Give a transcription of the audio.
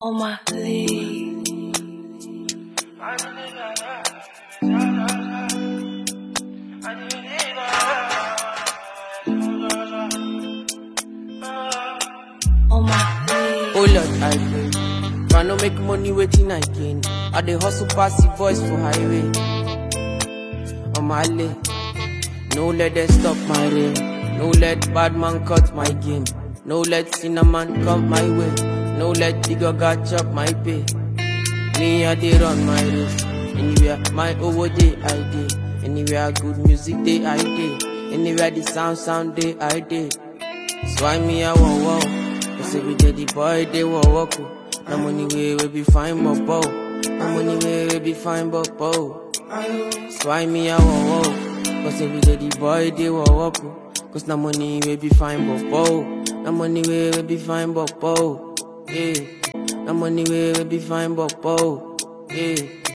on my leave. On my leave. Oh Lord, I pray. Try no make money waiting I gain. I dey hustle pass the voice for highway. On my lane. No let them stop my rain. No let bad man cut my game. No let cinnamon come my way. No let digger chop my pay. Me I dey run my race. Anywhere my over day I dey. Anywhere good music day I dey. Anywhere the sound sound day I dey. So I me I want wow. Cause every day the boy they want walk. oh. No money way we be fine but bow. No money way we be fine but bow. So I me I want wow. Cause every day the boy they want walk. oh. Cause no money we be fine but bow. No money way we be fine but bow. Yeah. No money way we be fine but bow. Yeah.